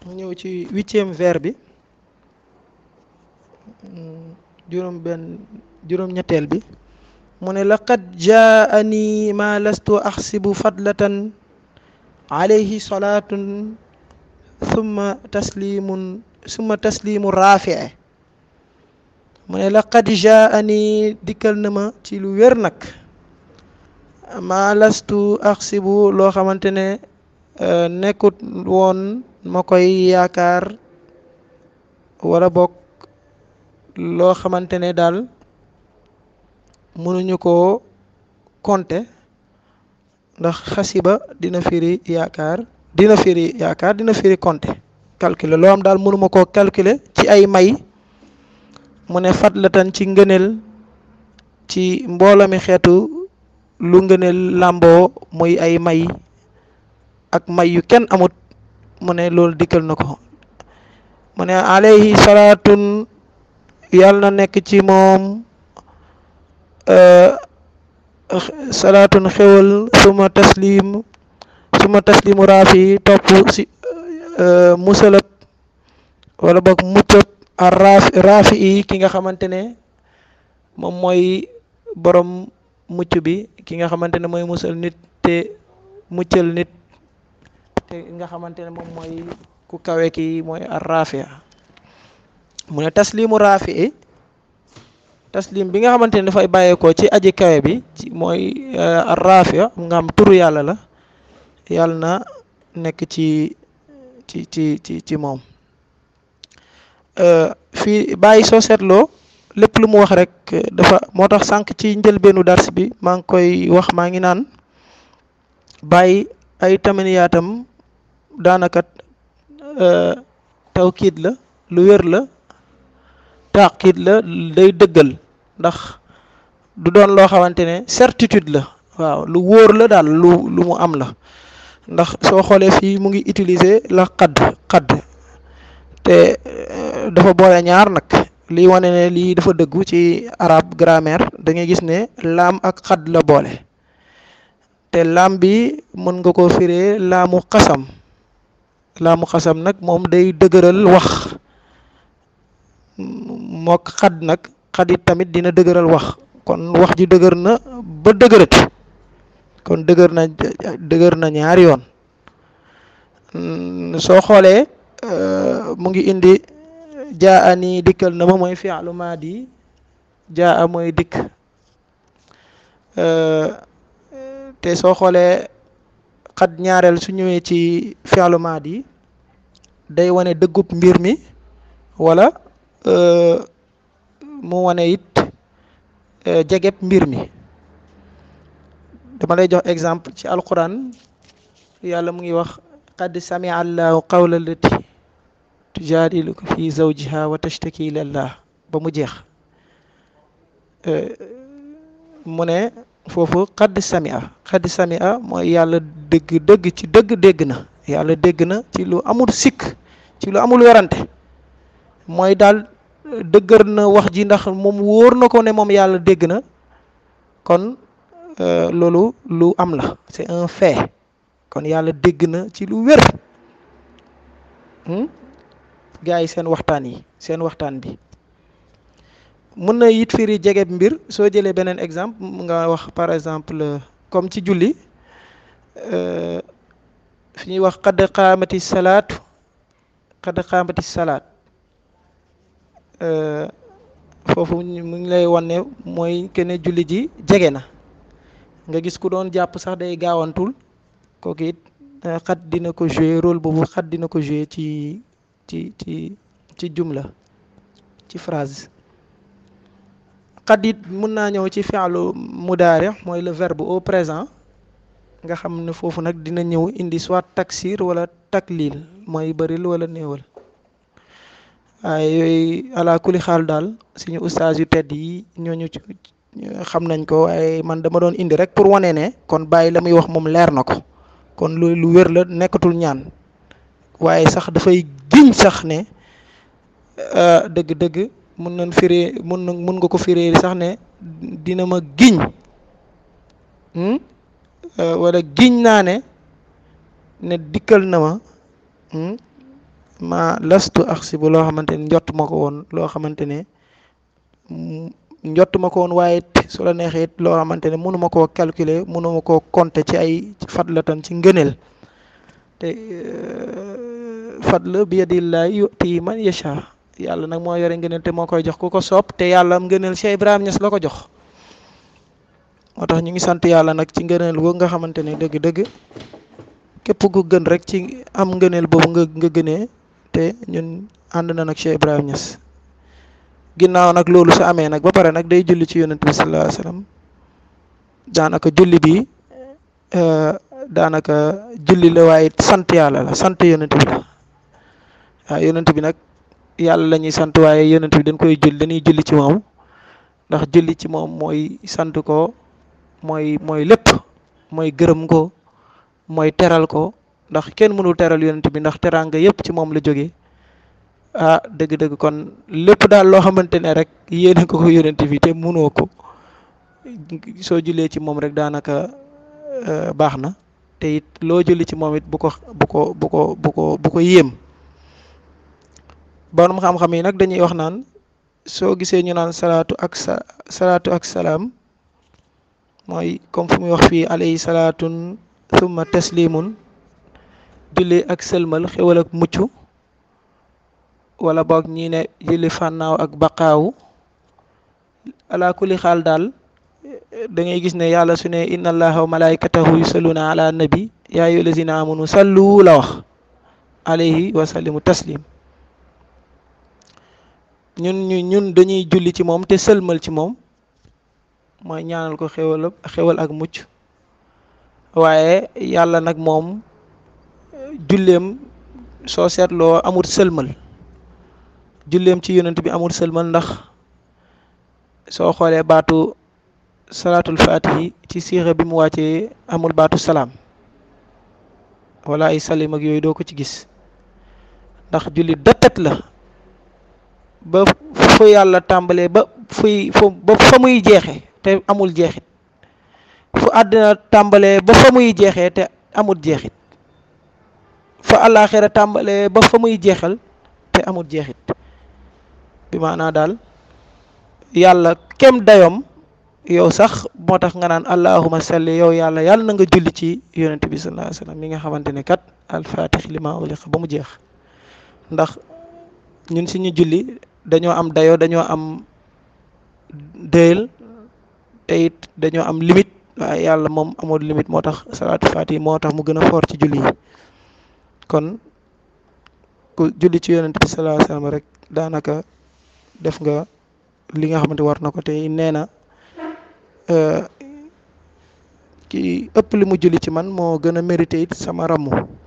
mu ñëw ci huitième vers bi juróom benn juróom ñetteel bi mu ne laqad jaani ma lastu axsibu fadlatan alayhi salaatun summa taslimun summa taslimu rafie mu ne laqad jaani dikkal na ma ci lu wér nag ma lastu axsibu loo xamante ne nekkut woon ma koy yaakaar wala bokk loo xamante ne daal mënuñu koo compter ndax xasiba dina firi yaakaar dina firi yaakaar dina firi compter calculer loo am daal mënuma koo calculer ci ay may mu ne fadlatan ci ngëneel ci mbooloo mi xeetu lu ngëneel làmboo muy ay may ak may yu kenn amut mu ne loolu dikkal na ko mu ne alayhi salaatun yàlla na nekk ci moom salaatun xewal suma taslim suma taslimu raafi topp si musalab wala boog muccëb a raafi raafi yi ki nga xamante ne moom mooy borom mucc bi ki nga xamante ne mooy musal nit te muccal nit te nga xamante ne moom mooy ku kawe ki mooy ar rafia mu ne taslimu raafi i taslim bi nga xamante ne dafay bàyyeekoo ci aji kawe bi ci mooy ar rafia nga xam turu yàlla la yàlla na nekk ci ci ci ci ci moom fii bàyyi soo seetloo lépp lu mu wax rek dafa moo tax sànq ci njëlbeenu dars bi maa ngi koy wax maa ngi naan bàyyi ay tamaniyaatam daanaka tawkiid la lu wér la taakiid la day dëggal ndax du doon loo xamante ne certitude la waaw lu wóor la daal lu lu mu am la ndax soo xoolee fii mu ngi utiliser la xadd xadd te dafa boole ñaar nag lii wane ne lii dafa dëggu ci arab grammaire da ngay gis ne laam ak xadd la boole te laam bi mën nga ko firee laamu xasam laamu xasam nag moom day dëgëral wax mook xadd nag xadit tamit dina dëgëral wax kon wax ji dëgër na ba dëgërati kon dëgër na dëgër na ñaari yoon soo xoolee mu ngi indi jaa ani dikkal na ma mooy fi'lu maadi jaa mooy dikk te soo xoolee xat ñaareel su ñëwee ci fi'lu maadi day wane dëggub mbir mi wala mu wane it jegeb mbir mi dama lay jox exemple ci alquran yàlla mu ngi wax qad samia allahu qawla allati tujaadiluka fi zawjiha wa tashtaki ilallah ba mu jeex mu ne foofu qad samia qad samia mooy yàlla dëgg dëgg ci dëgg dégg na yàlla dégg na ci lu amul sikk ci lu amul werante mooy daal dëggër na wax ji ndax moom wóor na ko ne moom yàlla dégg na kon loolu lu am la c'est un fait kon yàlla dégg na ci lu wér gars yi seen waxtaan yi seen waxtaan bi mën na it firi jegeb mbir soo jëlee beneen exemple nga wax par exemple comme ci julli fi ñuy wax xadd qaamati salaatu xadd qaamati salaat foofu mu ngi lay wan ne mooy que ne julli ji jege na nga gis ku doon jàpp sax day gaawantul kooku it xat dina ko jouer rôle boobu xat dina ko jouer ci ci ci ci jumla ci phrase xat it mun naa ñëw ci fi'lu mudaari mooy le verbe au présent nga xam ne foofu nag dina ñëw indi soit taksir wala taklil mooy bëril wala néewal waaye yooyu ala kuli xaal daal suñu ustaas yu tedd yi ñooñu xam nañ ko waaye man dama doon indi rek pour wane ne kon bàyyi la muy wax moom leer na ko kon lu lu wér la nekkatul ñaan waaye sax dafay giñ sax ne dëgg-dëgg mun nañ firee mun na mun nga ko firee sax ne dina ma giñ wala giñ naa ne ne dikkal na ma ma lastu axsibu loo xamante ne njott ma ko woon loo xamante ne njott ma ko woon waaye su la neexee it loo xamante ne mënu ma koo calculer mënu ma koo compter ci ay fadlatan ci ngëneel te fadl bi yadillahi yuti man yasha yàlla nag moo yore ngëneel te moo koy jox ku ko soob te yàlla am ngëneel Cheikh Ibrahima Niass la ko jox moo tax ñu ngi sant yàlla nag ci ngëneel googu nga xamante ne dëgg-dëgg képp ku gën rek ci am ngëneel boobu nga nga gënee te ñun ànd na nag Cheikh Ibrahima Niass ginnaaw nag loolu su amee nag ba pare nag day julli ci yonent bi sallallahu alayhi wasallam daanaka julli bi daanaka julli la waaye sant yàlla la sant yonent bi la waaw yonent bi nag yàlla la ñuy sant waaye yonent bi dañ koy julli dañuy julli ci moom ndax julli ci moom mooy sant ko mooy mooy lépp mooy gërëm ko mooy teral ko ndax kenn mënul teral yonent bi ndax teraanga yépp ci moom la jógee ah dëgg-dëgg kon lépp daal loo xamante ne rek yéene ko ko yonent bi te mënoo ko soo jullee ci moom rek daanaka baax na te it loo julli ci moom it bu ko bu ko bu ko bu ko bu ko yéem borom xam-xam yi nag dañuy wax naan soo gisee ñu naan salaatu ak sa salaatu ak salaam mooy comme fu muy wax fii alayhi salaatun summa taslimun julli ak sëlmal xewal ak mucc wala boog ñii ne julli fànnaaw ak baqaawu ala kulli xaal daal da ngay gis ne yàlla su ne inna allaha wa malaikatahu yusalluna ala nabi yaa ayyuha allazina amanu sallu la wax alayhi wa sallimu taslim ñun ñu ñun dañuy julli ci moom te sëlmal ci moom mooy ñaanal ko xewal xewal ak mucc waaye yàlla nag moom julleem soo seetloo amul sëlmal julleem ci yonent bi amul sëlmal ndax soo xoolee baatu salaatul fatihi ci siixa bi mu wàccee amul baatu salaam wala ay salim ak yooyu doo ko ci gis ndax julli dëttat la ba fu yàlla tàmbalee ba fuy fu ba fa muy jeexe te amul jeexit fu àddina tàmbalee ba fa muy jeexee te amul jeexit fa àllaaxira tàmbalee ba fa muy jeexal te amul jeexit bi maanaa daal yàlla kem dayom yow sax moo tax nga naan allahuma salli yow yàlla yàlla na nga julli ci yonent bi sallallahu alayhi wasallam mi nga xamante ne kat alfatix lima uliqa ba mu jeex ndax ñun suñu julli dañoo am dayo dañoo am dëyal te it dañoo am limite waaye yàlla moom amul limite moo tax salaatu faati moo tax mu gën a foor ci julli yi kon ku julli ci yonent bi sallallahu alayhi wasallam rek daanaka def nga li nga xamante war na ko te nee na ki ëpp li mu julli ci man moo gën a mérité it sama ramu